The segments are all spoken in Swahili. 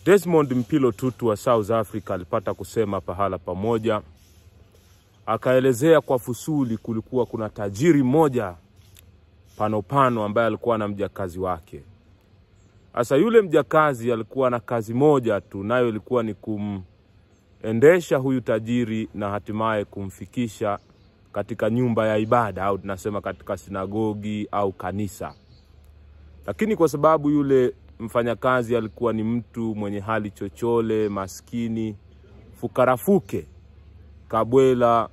Desmond Mpilo Tutu wa South Africa alipata kusema pahala pamoja, akaelezea kwa fusuli, kulikuwa kuna tajiri mmoja panopano ambaye alikuwa na mjakazi wake. Sasa yule mjakazi alikuwa na kazi moja tu, nayo ilikuwa ni kumendesha huyu tajiri na hatimaye kumfikisha katika nyumba ya ibada au tunasema katika sinagogi au kanisa. Lakini kwa sababu yule mfanyakazi alikuwa ni mtu mwenye hali chochole, maskini, fukarafuke, kabwela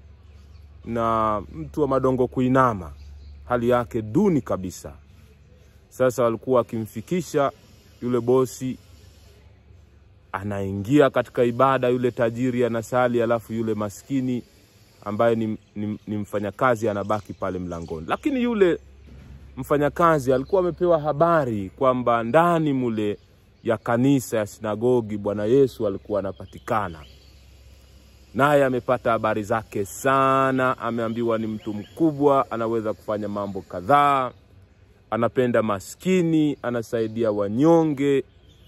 na mtu wa madongo kuinama, hali yake duni kabisa. Sasa walikuwa wakimfikisha yule bosi, anaingia katika ibada, yule tajiri anasali, alafu yule maskini ambaye ni, ni, ni mfanyakazi anabaki pale mlangoni. Lakini yule mfanyakazi alikuwa amepewa habari kwamba ndani mule ya kanisa ya sinagogi Bwana Yesu alikuwa anapatikana, naye amepata habari zake sana. Ameambiwa ni mtu mkubwa, anaweza kufanya mambo kadhaa, anapenda maskini, anasaidia wanyonge,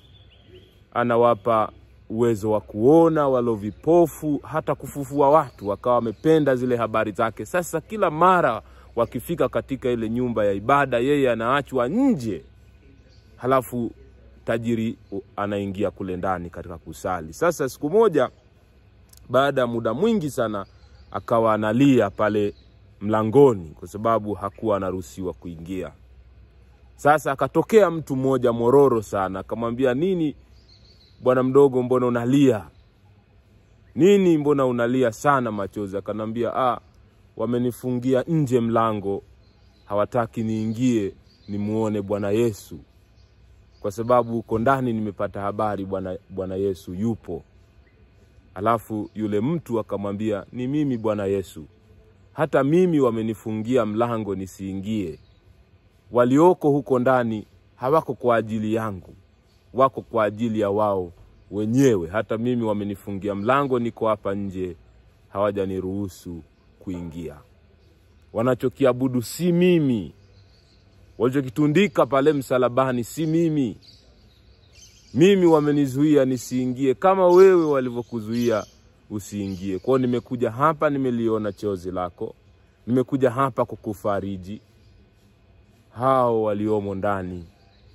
anawapa uwezo wa kuona walo vipofu, hata kufufua watu. Wakawa wamependa zile habari zake. Sasa kila mara wakifika katika ile nyumba ya ibada, yeye anaachwa nje, halafu tajiri anaingia kule ndani katika kusali. Sasa siku moja, baada ya muda mwingi sana, akawa analia pale mlangoni, kwa sababu hakuwa anaruhusiwa kuingia. Sasa akatokea mtu mmoja mororo sana, akamwambia nini bwana mdogo, mbona unalia nini? Mbona unalia sana machozi? Akanambia ah, wamenifungia nje mlango, hawataki niingie nimuone Bwana Yesu, kwa sababu huko ndani nimepata habari Bwana Bwana Yesu yupo. Alafu yule mtu akamwambia ni mimi Bwana Yesu, hata mimi wamenifungia mlango nisiingie. Walioko huko ndani hawako kwa ajili yangu wako kwa ajili ya wao wenyewe. Hata mimi wamenifungia mlango, niko hapa nje, hawajaniruhusu kuingia. Wanachokiabudu si mimi, walichokitundika pale msalabani si mimi. Mimi wamenizuia nisiingie, kama wewe walivyokuzuia usiingie. Kwao nimekuja hapa, nimeliona chozi lako, nimekuja hapa kukufariji. Hao waliomo ndani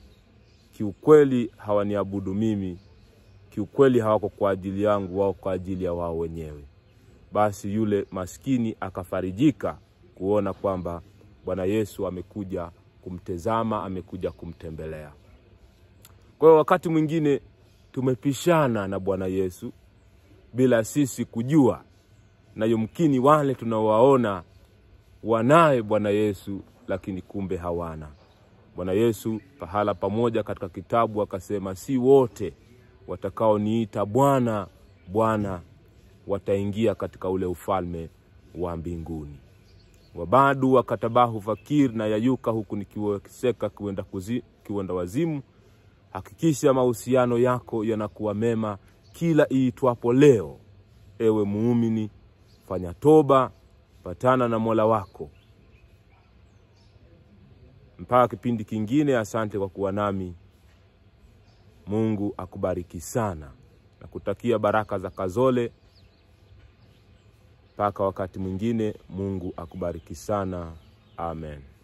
kiukweli hawaniabudu mimi, kiukweli hawako kwa ajili yangu, wao kwa ajili ya wao wenyewe. Basi yule maskini akafarijika kuona kwamba Bwana Yesu amekuja kumtezama, amekuja kumtembelea. Kwa hiyo wakati mwingine tumepishana na Bwana Yesu bila sisi kujua, na yumkini wale tunawaona wanaye Bwana Yesu, lakini kumbe hawana. Bwana Yesu pahala pamoja katika kitabu akasema, si wote watakaoniita Bwana Bwana wataingia katika ule ufalme wa mbinguni. Wabadu wakatabahu fakir na yayuka, huku nikiweseka kiwenda, kuzi, kiwenda wazimu. Hakikisha mahusiano yako yanakuwa mema kila iitwapo leo. Ewe muumini, fanya toba, patana na Mola wako. Mpaka kipindi kingine, asante kwa kuwa nami. Mungu akubariki sana na kutakia baraka za Kazole. Mpaka wakati mwingine, Mungu akubariki sana. Amen.